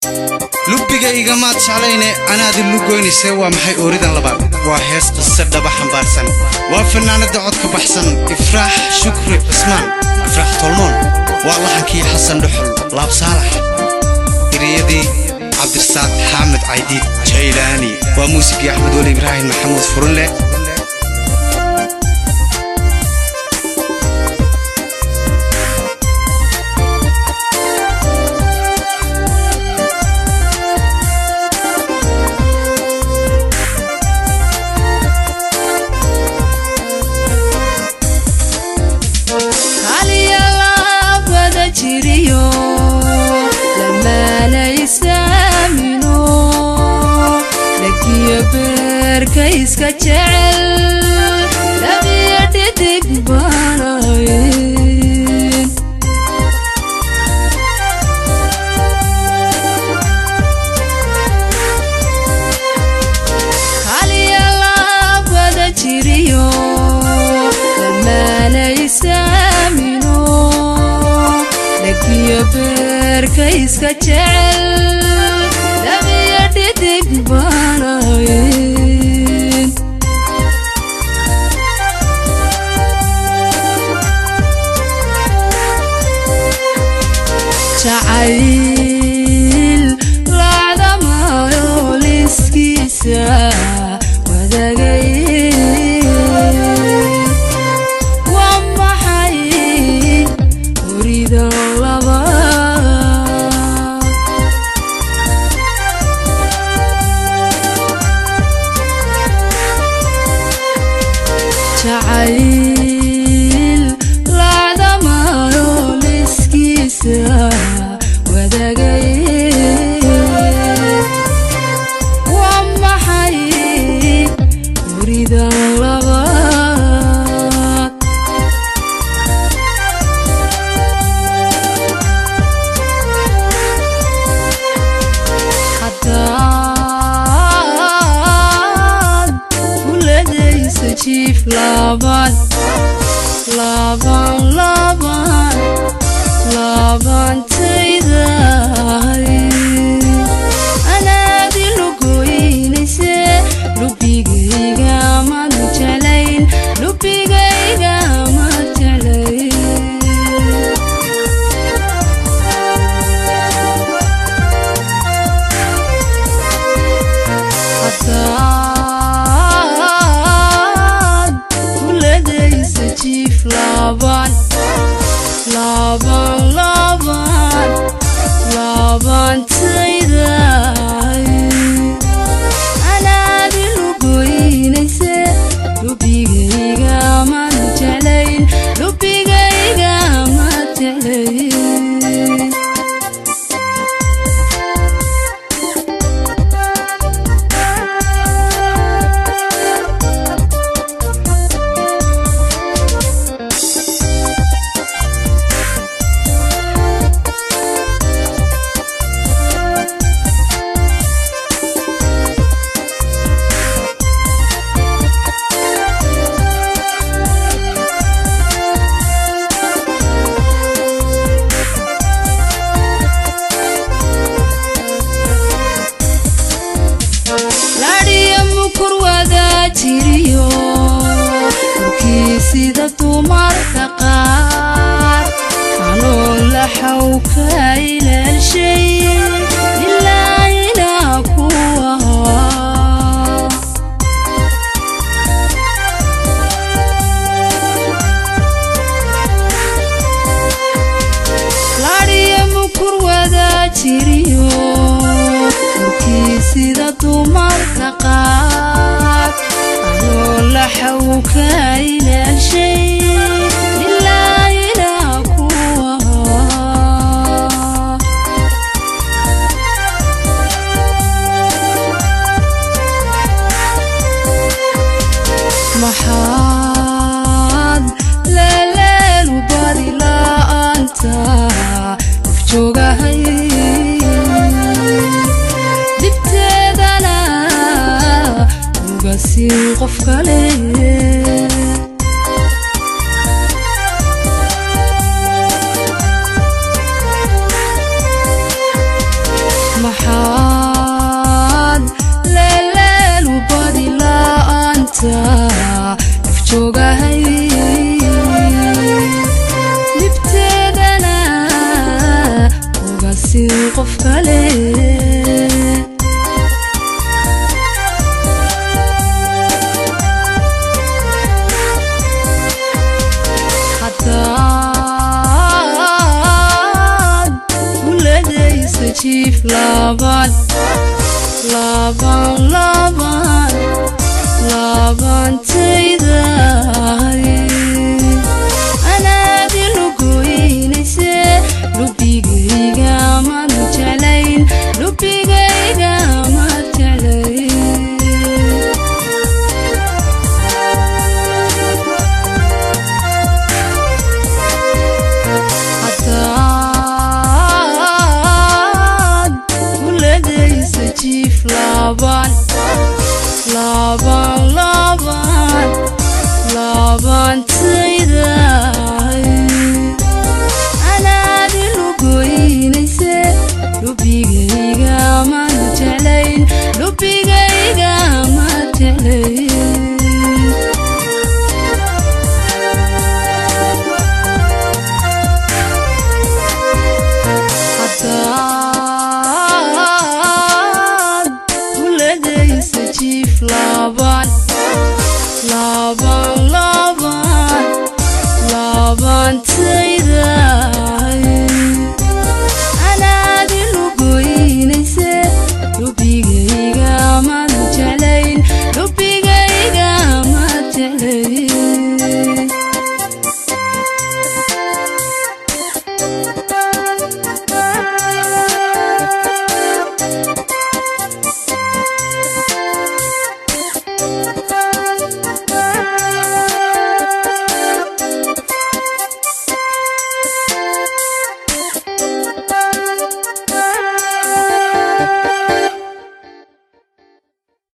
lubbigayigamaad jeclayne anaadi lugoynayse waa maxay ooridan labaad waa hees qise dhaba xambaarsan waa fannaanadda codka baxsan ifraax shukri cismaan ifraax tolmoon waa laxankii xasan dhuxul laab saalax eriyadii cabdirasaaq xaamed caydiid jaylaani waa muusigii axmed weli ibraahim maxamuud furunle iska jecel labiyo dhidig baanayn haliya laabada jiriyo lamaanaysaamino lagiyo beerka iska jecel labiyo dhidig baanayn jacayl laacdamayo liskiisa wadagay waa maxay horidan laba jacayl laacdamayo liskiisa waa maxay horidan labaad haddaad kuladaysa jiif laban laban laban labantayday anaadi lugoynayse lubigayga mad jeclayn lubigayga mad jeclayn haddaad kuladaysa jiif laban laban laban labantayday anaadi lugoynayse lubigayga mad jeclayn lubigayga mad jeclayn laadhiya mukur wadaa jiriyo dhulkii sida dumarka qaar xanuun laxaw ka ilaalshay ilaa ilaa ku ahaa laadhiya mukur wadaa jiriyo dhulkii sida dumarka qaar anoo laxaw ka ilaalshay ilaa ilaa ku ahaa maxaad leeleelu badi la'aanta afjoogahay dibteedana uga siin qof kale maxaad leeleelu badi la'aanta afjoogahay dibteedana uga sii qof kale hadaad uladaysa jiif laban laban laban labantaydahay anaadi lugoynayse lubigayga mad jeclayn lubigayga mad jeclayn hadaad uladaysa jiif laban laban laban labantaydahay anaadi lugoynayse lubigayga mad jeclayn lubigayga mad jeclayn hadaad uladaysa jiif laban laban laban labantaydahay anaadi lugoynayse lubigayga mad jeclayn lubigayga mad jeclayn